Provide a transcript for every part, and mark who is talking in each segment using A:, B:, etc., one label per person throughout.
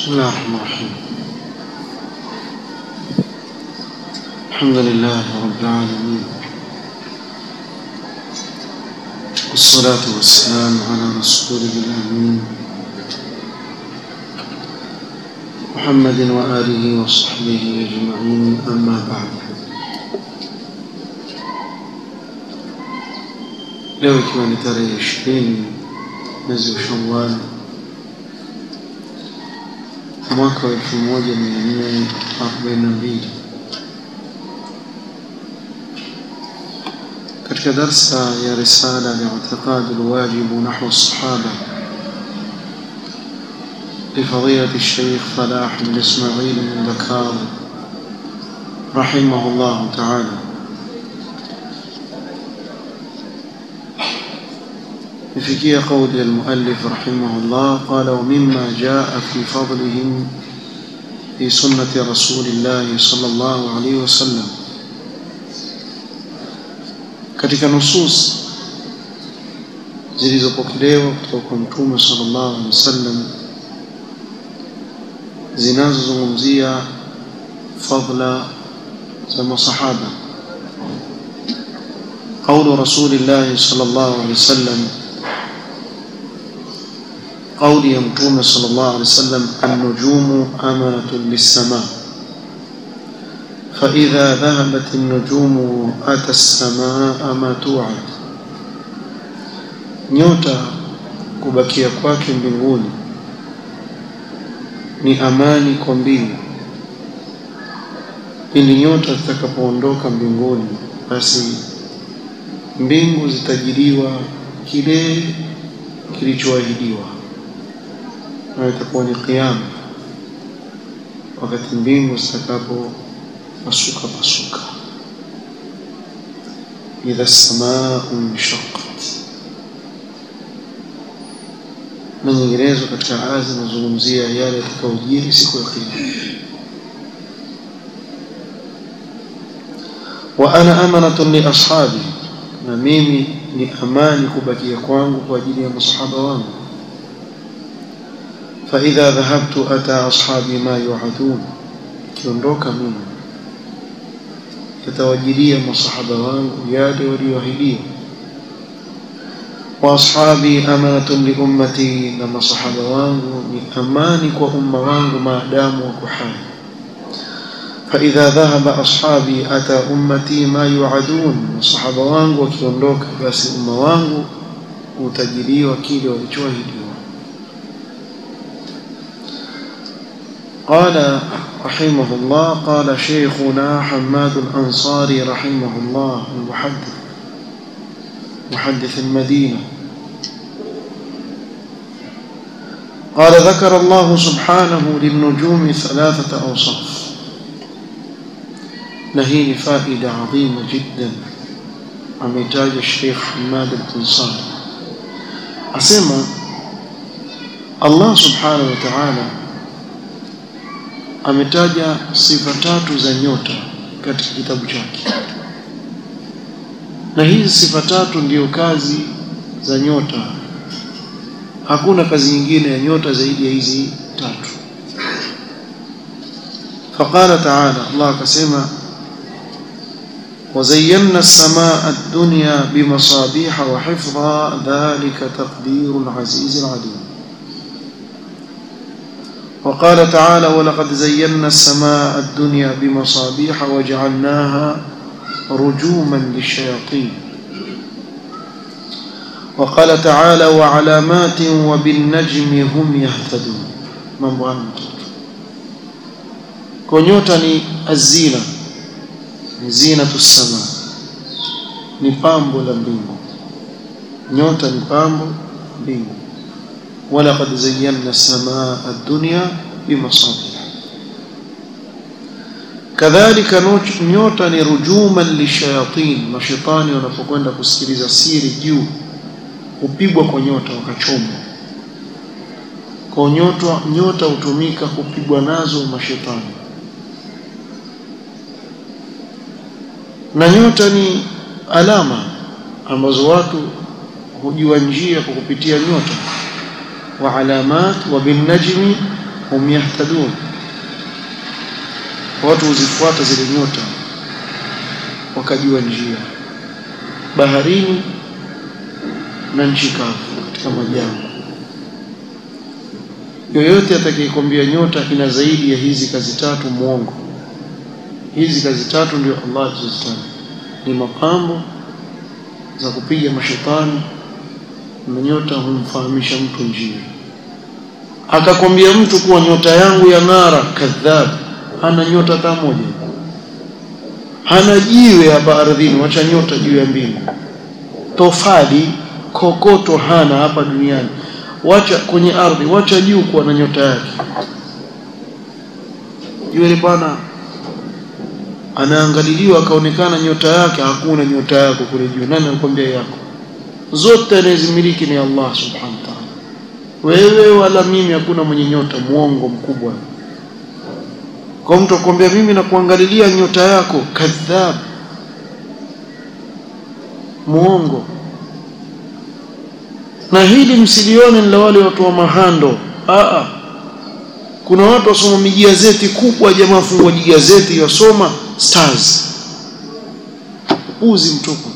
A: بسم الله الرحمن الرحيم الحمد لله رب العالمين والصلاة والسلام على رسوله الأمين محمد وآله وصحبه أجمعين أما بعد leo ikiwa ni tarehe ishirini mwezi wa Shawwal mwaka wa elfu moja mia nne arobaini na mbili katika darsa ya risala li'tiqad alwajib nahwa الصحابة لفضيلة الشيخ فلاح بن إسماعيل بن ذكار رحمه الله تعالى يفكي قول المؤلف رحمه الله قال ومما جاء في فضلهم في سنة رسول الله صلى الله عليه وسلم katika nusus zilizopokelewa kutoka kwa mtume sallallahu alaihi wasallam zinazozungumzia fadla za masahaba قول رسول الله صلى الله عليه وسلم قول يمتون صلى الله عليه وسلم النجوم أمانة للسماء فإذا ذهبت النجوم أتى السماء ما توعد nyota kubakia kwake mbinguni ni amani kwa mbingu pindi nyota zitakapoondoka mbinguni basi mbingu zitajiliwa kile kilichoahidiwa na itakuwa ni kiyama wakati mbingu zitakapo pasuka pasuka idha samaa inshaqqat na nyinginezo katika aya zinazungumzia yale yatakayojiri siku ya kiyama wa ana amanatun li ashabi na mimi ni amani kubakia kwangu kwa ajili ya masahaba wangu فإذا ذهبت أتى أصحابي ما يوعدون kiondoka mimi yatawajilia masahaba wangu yale walioahidiwa wa ashabi amanatun li ummati na masahaba wangu ni amani kwa umma wangu maadamu wako hai فإذا ذهب أصحابي أتى أمتي ما يوعدون masahaba wangu wakiondoka basi umma wangu utajiliwa kile walichoahidiwa قال رحمه الله قال شيخنا حماد الأنصاري رحمه الله المحدث محدث المدينة قال ذكر الله سبحانه للنجوم ثلاثة أوصاف نهين فائدة عظيمة جدا عميتاج الشيخ حماد الأنصاري أسمى الله سبحانه وتعالى ametaja sifa tatu za nyota katika kitabu chake na hizi sifa tatu ndiyo kazi za nyota hakuna kazi nyingine ya nyota zaidi ya hizi tatu فقال تعالى الله كسمى وزينا السماء الدنيا بمصابيح وحفظا ذلك تقدير العزيز العليم وقال تعالى ولقد زينا السماء الدنيا بمصابيح وجعلناها رجوما للشياطين وقال تعالى وعلامات وبالنجم هم يهتدون mambo hayo kwa nyota ni azina ni zinatu sama ni pambo la mbingu nyota ni pambo mbingu ولقد زينا السماء الدنيا بمصابيح كذلك nyota ni rujuman lishayatin mashaitani wanapokwenda kusikiliza siri juu hupigwa kwa nyota wakachomwa kwa nyota nyota hutumika kupigwa nazo mashaitani na nyota ni alama ambazo watu hujua njia kwa kupitia nyota wa alamat wa bin najmi hum yahtadun watu huzifuata zile nyota wakajua njia baharini na nchi kavu katika majangwa yoyote atakayekwambia nyota ina zaidi ya hizi kazi tatu muongo hizi kazi tatu ndio Allah alizozitaja ni mapambo za kupiga mashetani na nyota humfahamisha mtu njia akakwambia mtu kuwa nyota yangu ya ng'ara kadhab hana nyota hata moja hana jiwe hapa ardhini wacha nyota juu ya mbingu tofali kokoto hana hapa duniani wacha kwenye ardhi wacha juu kuwa na nyota yake yule bwana anaangaliliwa akaonekana nyota yake hakuna nyota yako kule juu nani anakuambia yako zote anayezimiliki ni Allah subhanahu wa ta'ala wewe wala mimi hakuna mwenye nyota muongo mkubwa kwa mtu akwambia mimi nakuangalilia nyota yako kadhab muongo na hili msilione la wale watu wa mahando Aa, kuna watu wasoma mijazeti kubwa jamaa fungua jigazeti yasoma stars uzi mtupu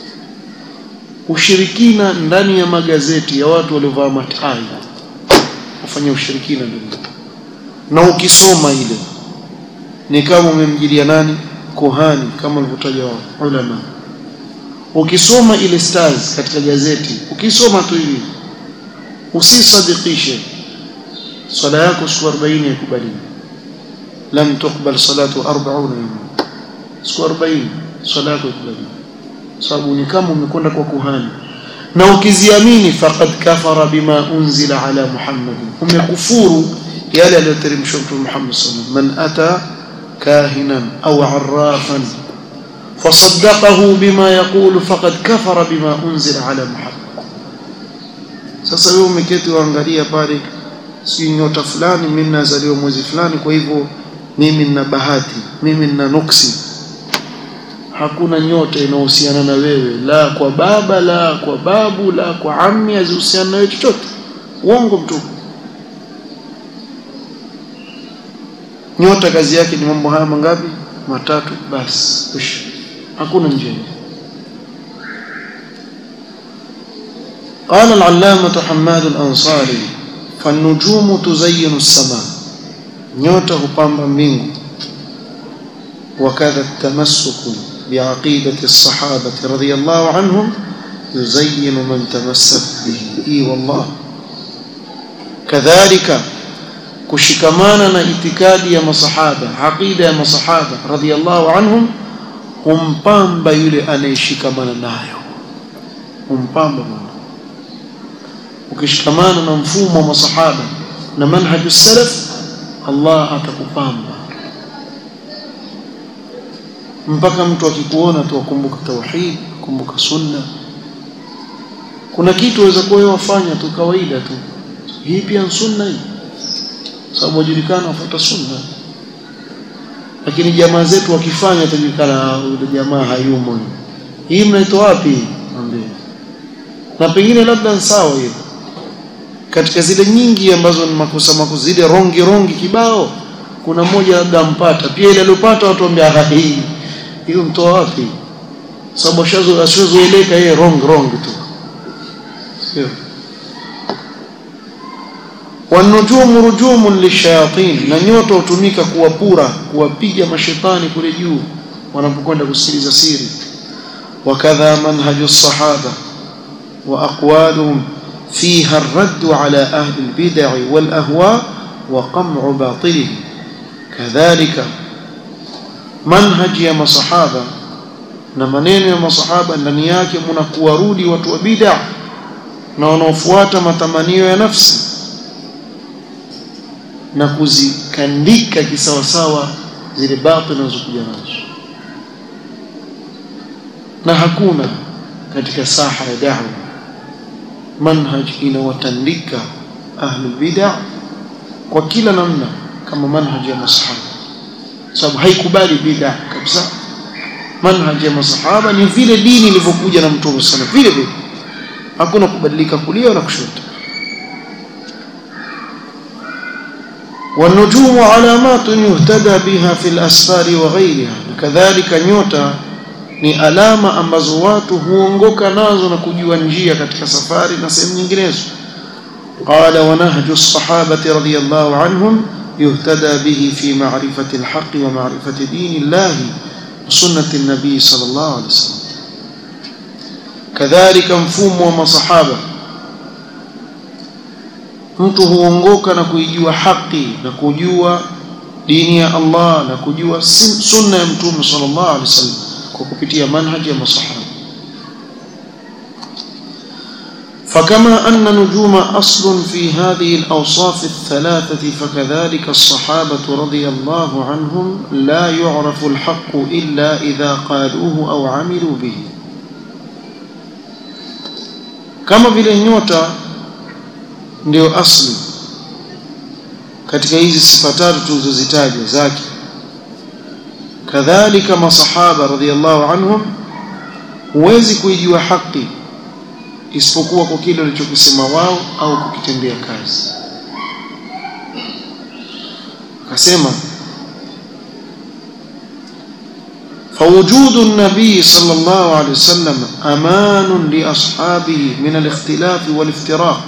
A: ushirikina ndani ya magazeti ya watu waliovaa matai wafanya ushirikina ndio na ukisoma ile ni kama umemjilia nani kohani kama walivyotaja ulama ukisoma ile stars katika gazeti ukisoma tu hivi usisadikishe swala yako siku 40 haikubaliwi lam tuqbal salatu 40 yawma siku 40 swala yako haikubaliwi sababu ni kama umekwenda kwa kuhani na ukiziamini faqad kafara bima unzila ala muhammad umekufuru yale aliyoteremshwa mtume Muhammad sallallahu alaihi wasallam man ata kahinan au arrafan فصدقه بما يقول فقد كفر بما أنزل على محمد sasa wewe umeketi uangalia pale si nyota fulani mimi nazaliwa mwezi fulani kwa hivyo mimi nina bahati mimi nina nuksi hakuna nyota inayohusiana na wewe la kwa baba la kwa babu la kwa ammi hazihusiana na wewe chochote uongo mtupu nyota kazi yake ni mambo haya mangapi matatu basi hakuna njia قال العلامة حماد الأنصاري فالنجوم تزين السماء نيوتا هبامبا مينغو وكذا التمسك بعقيدة الصحابة رضي الله عنهم يزين من تمسك به إي والله كذلك kushikamana na itikadi ya masahaba aqida ya masahaba radhiallahu anhum humpamba yule anayeshikamana nayo humpamba Mungu ukishikamana na mfumo wa masahaba na manhaju salaf Allah atakupamba mpaka mtu akikuona tu akumbuka tauhid kumbuka sunna kuna kitu waweza kuwa wewe wafanya tu kawaida tu hii pia ni sunna hii sababu wajulikana wafuata sunna lakini jamaa zetu wakifanya utajulikana yule jamaa hayumo hii mnaitoa wapi mwambie na pengine labda ni sawa hiyo katika zile nyingi ambazo ni makosa makosa zile rongi rongi kibao kuna mmoja labda ampata pia ile aliyopata watu waambia hii hiyo mtoa wapi sababu ashazo ashazoeleka yeye wrong wrong tu sio wanujumu rujumun lishayatin na nyota hutumika kuwapura kuwapiga mashetani kule juu wanapokwenda kusikiliza siri wakadha manhaju sahaba wa aqwaluhum fiha الرد على أهل البدع والأهواء وقمع باطلهم كذلك منهج يا مصحابة na maneno ya masahaba ndani yake mna kuwarudi watu wa bid'a na wanaofuata matamanio ya nafsi na kuzikandika kisawasawa zile batil zinazokuja nazo na hakuna katika saha ya da'wa manhaj inawatandika ahlul bid'ah kwa kila namna kama manhaj ya masahaba sababu haikubali bid'ah kabisa manhaj ya masahaba ni vile dini ilivyokuja na mtume sana vile vile hakuna kubadilika kulia wala kushoto والنجوم علامات يهتدى بها في الأسفار وغيرها كذلك nyota ni alama ambazo watu huongoka nazo na kujua njia katika safari na sehemu nyinginezo قال ونهج الصحابة رضي الله عنهم يهتدى به في معرفة الحق ومعرفة دين الله وسنة النبي صلى الله عليه وسلم كذلك مفهوم ومصحابة mtu huongoka na kuijua haki na kujua dini ya Allah na kujua sunna ya mtume sallallahu alaihi wasallam kwa kupitia manhaji ya masahaba فكما أن نجوم أصل في هذه الأوصاف الثلاثة فكذلك الصحابة رضي الله عنهم لا يعرف الحق إلا إذا قالوه أو عملوا به كما vile nyota ndio asli katika hizi sifa tatu tulizozitaja zake kadhalika masahaba radhiallahu anhum huwezi kuijua haki isipokuwa kwa kile walichokisema wao au kukitendea kazi akasema فوجود النبي صلى الله عليه وسلم أمان لأصحابه من الاختلاف والافتراق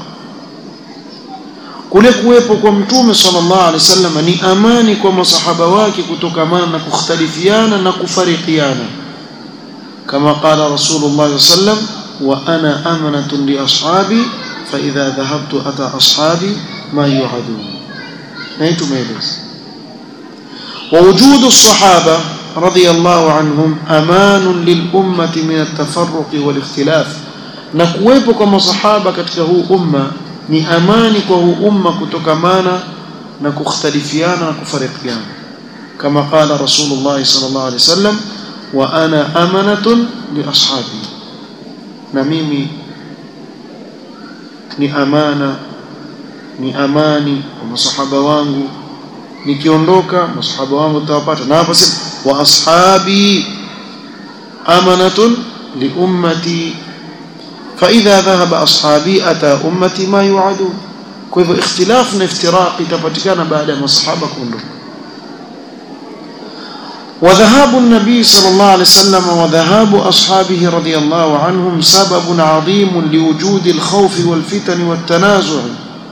A: kule kuwepo kwa mtume sallallahu alaihi wasallam ni amani kwa masahaba wake kutokamana na kukhtalifiana na kufarikiana kama qala rasulullah sallam wa ana amanatun li ashabi fa idha dhahabtu ata ashabi ma yu'adun na tumeeleza wa wujudu as-sahaba radiyallahu anhum amanun lil ummati min at-tafarruq wal ikhtilaf na kuwepo kwa masahaba katika huu umma ni amani kwa huu umma kutokamana na kukhtalifiana na kufarikiana kama qala rasulullah sallallahu alaihi wasallam wa ana amanatun li ashabi na mimi ni amana ni amani kwa masahaba wangu nikiondoka masahaba wangu tutawapata na hapo sema wa ashabi amanatun li ummati فإذا ذهب أصحابي أتى أمتي ما يوعدون كيف اختلاف افتراق تفتكان بعد ما الصحابة كلهم وذهاب النبي صلى الله عليه وسلم وذهاب أصحابه رضي الله عنهم سبب عظيم لوجود الخوف والفتن والتنازع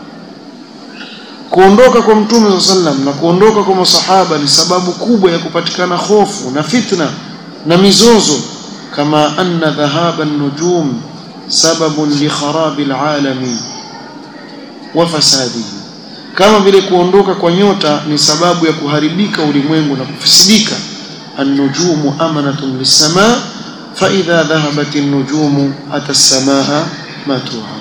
A: kuondoka kwa mtume saa sallam na kuondoka kwa masahaba ni sababu kubwa ya kupatikana hofu na fitna na mizozo kama anna dhahaba nujum sababun li kharabi alalami wa fasadihi kama vile kuondoka kwa nyota ni sababu ya kuharibika ulimwengu na kufisidika النجوم أمنة للسماء فإذا ذهبت النجوم أتى السماء ما توعد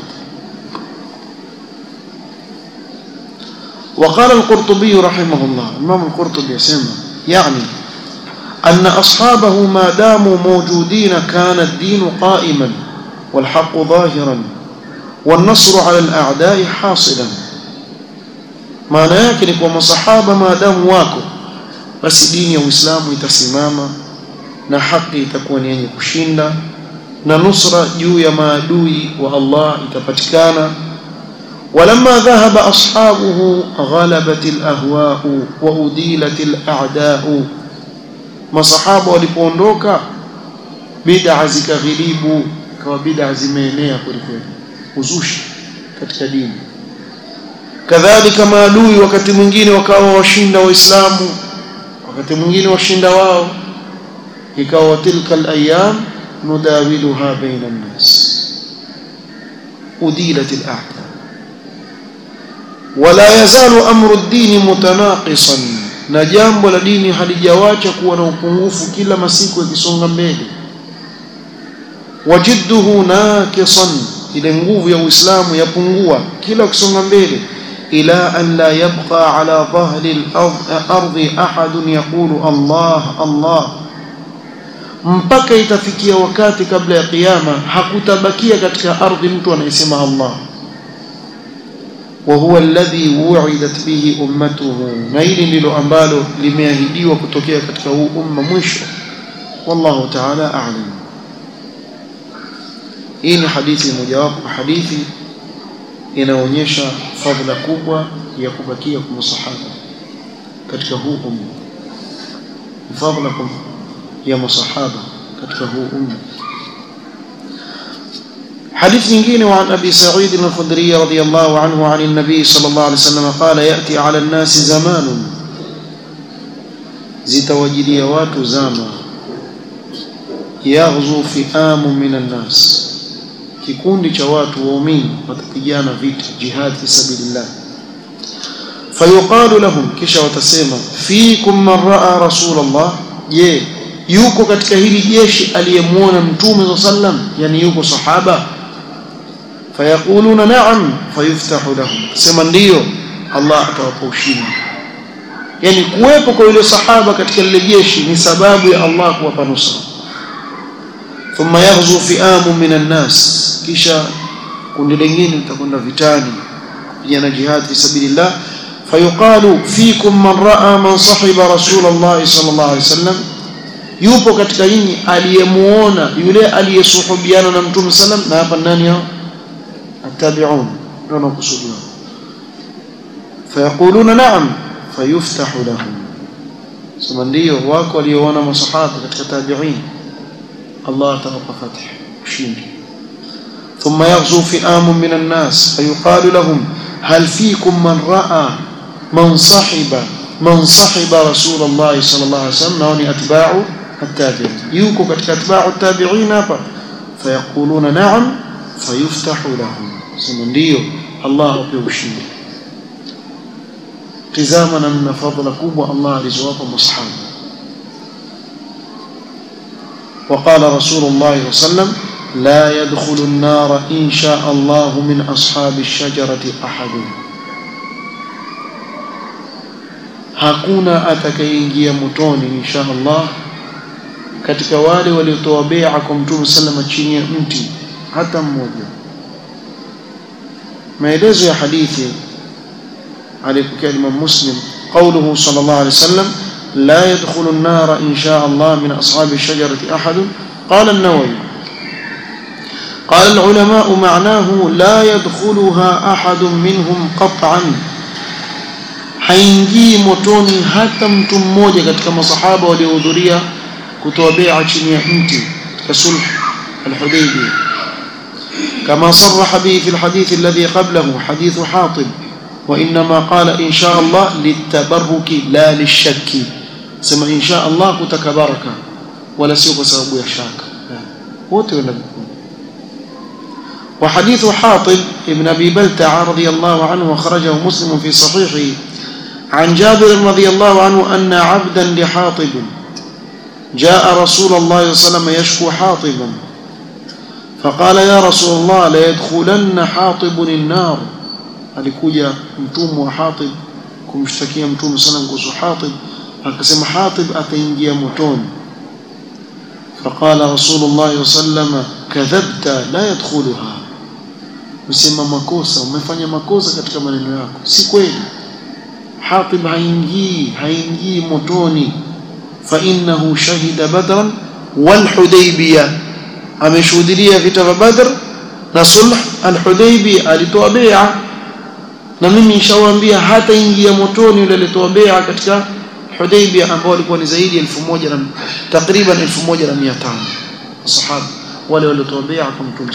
A: وقال القرطبي رحمه الله الإمام القرطبي يسمى يعني أن أصحابه ما داموا موجودين كان الدين قائما والحق ظاهرا والنصر على الأعداء حاصلا maana yake ni kwa masahaba maadamu wako basi dini ya Uislamu itasimama na haki itakuwa ni yenye kushinda na nusra juu ya maadui wa Allah itapatikana ولما ذهب أصحابه غلبت الأهواء وأديلت الأعداء masahaba walipoondoka bid'a zikaghilibu kama bid'a zimeenea kwelikweli uzushi katika dini kadhalika maadui wakati mwingine wakawa washinda waislamu wakati mwingine washinda wao ikawa tilka alayam nudawiluha baina an-nas udilat al-a'da wala yazalu amru ad-din mutanaqisan na jambo la dini halijawacha kuwa na upungufu kila masiku yakisonga mbele wajidduhu naqisan ile nguvu ya Uislamu yapungua kila ukisonga mbele ila an la yabqa ala dhahri al-ardi ahadun yaqulu Allah Allah mpaka itafikia wakati kabla ya kiyama hakutabakia katika ardhi mtu anayesema Allah وهو الذي وعدت به امته na hili ndilo ambalo limeahidiwa kutokea katika huu umma mwisho wallahu ta'ala a'lam hii ni hadithi mojawapo hadithi inaonyesha fadhila kubwa ya kubakia kwa masahaba katika huu umma fadhila ya masahaba katika huu umma حديث نجين وعن أبي سعيد الخدري رضي الله عنه عن النبي صلى الله عليه وسلم قال يأتي على الناس زمان زتوجدي وات زاما يغزو فئام من الناس kikundi cha watu waumini watapigana vita jihad fi sabilillah fayuqalu lahum kisha watasema fikum man raa rasulullah je yuko katika hili jeshi aliyemuona mtume sallam yani yuko sahaba fayaquluna na'am fayuftahu lahum sema ndiyo Allah atawapa ushindi yani kuwepo kwa yule sahaba katika lile jeshi ni sababu ya Allah kuwapa nusra thumma yaghzu fi'amu minan nas kisha kundi lingine litakwenda vitani kupigana jihad fi sabilillah fayuqalu fikum man raa man sahiba rasulullah sallallahu alaihi wasallam yupo katika nyinyi aliyemuona yule aliyesuhubiana na mtume sallam na hapa nani hao التابعون نحن قصدنا فيقولون نعم فيفتح لهم sema ndio wako walioona masahaba katika tabi'in Allah atawapa fath ushindi thumma yaghzu fi'am min an-nas fayuqalu lahum hal fiikum man ra'a man sahiba man sahiba rasulullah sallallahu alaihi wasallam na ni atba'u at-tabi'in yuko katika atba'u at-tabi'in hapa fayaquluna na'am fayuftahu lahum sema ndio Allah ape ushindi tizama namna fadhila kubwa Allah alizowapa masahaba وقال رسول الله صلى الله عليه وسلم لا يدخل النار إن شاء الله من أصحاب الشجرة أحد hakuna atakayeingia motoni insha Allah katika wale waliotoa bai'a kwa Mtume sallama chini ya mti hata mmoja maelezo ya hadithi alipokea Imam Muslim قوله صلى الله عليه وسلم لا يدخل النار إن شاء الله من أصحاب الشجرة أحد قال النووي قال العلماء معناه لا يدخلها أحد منهم قطعا haingii motoni hata mtu mmoja katika masahaba waliohudhuria kutoa bai'a chini ya mti katika sulh al-Hudaybiyah كما صرح به في الحديث الذي قبله حديث حاطب وإنما قال إن شاء الله للتبرك لا للشك سما إن شاء الله كتكبرك ولا سيوك سبب يشاك وتولد وحديث حاطب ابن أبي بلتع رضي الله عنه وخرجه مسلم في صحيحه عن جابر رضي الله عنه أن عبدا لحاطب جاء رسول الله صلى الله عليه وسلم يشكو حاطبا فقال يا رسول الله لا يدخلن حاطب النار alikuja mtumwa wa Hatib kumshtakia mtume sana kuhusu Hatib akasema Hatib ataingia motoni فقال رسول الله صلى الله عليه وسلم كذبت لا يدخلها usema makosa umefanya makosa katika maneno yako si kweli Hatib haingii haingii motoni fa innahu shahida badran wal hudaybiyah ameshuhudia vita vya Badr na sulh al-Hudaybiyah alitoa bai'a na mimi nishawaambia hata ingia motoni yule alitoa bai'a katika Hudaybiyah ambao walikuwa ni zaidi ya 1000 na takriban 1500 sahaba wale waliotoa bai'a kwa Mtume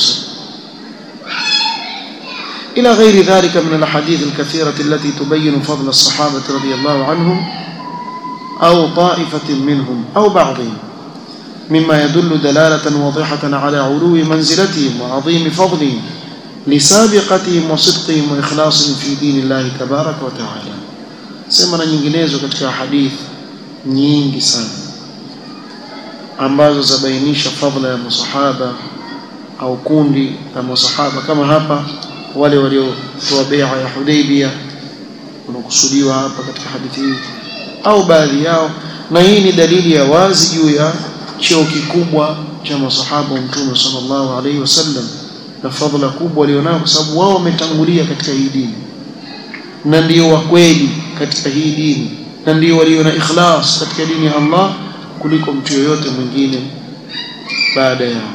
A: إلى غير ذلك من الأحاديث الكثيرة التي تبين فضل الصحابة رضي الله عنهم أو طائفة منهم أو بعضهم مما يدل دلالة واضحة على علو منزلتهم وعظيم فضلهم لسابقتهم وصدقهم وإخلاصهم في دين الله تبارك وتعالى سمنا nyinginezo katika hadith nyingi sana ambazo zabainisha fadhila ya masahaba au kundi la masahaba kama hapa wale waliotoa bai'a ya Hudaybiyah wanakusudiwa hapa katika hadithi hii au baadhi yao na hii ni dalili ya wazi juu ya cheo kikubwa cha masahaba wa Mtume sallallahu alaihi wasallam na fadhila kubwa walionao kwa sababu wao wametangulia katika hii dini na ndio wa kweli katika hii dini na ndio walio na ikhlas katika dini ya Allah kuliko mtu yoyote mwingine baada yao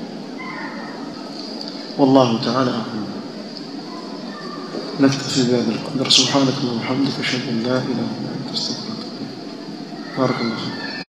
A: والله تعالى أعلم نكتفي بهذا القدر سبحانك اللهم وبحمدك أشهد أن لا إله إلا أنت أستغفرك barakallahu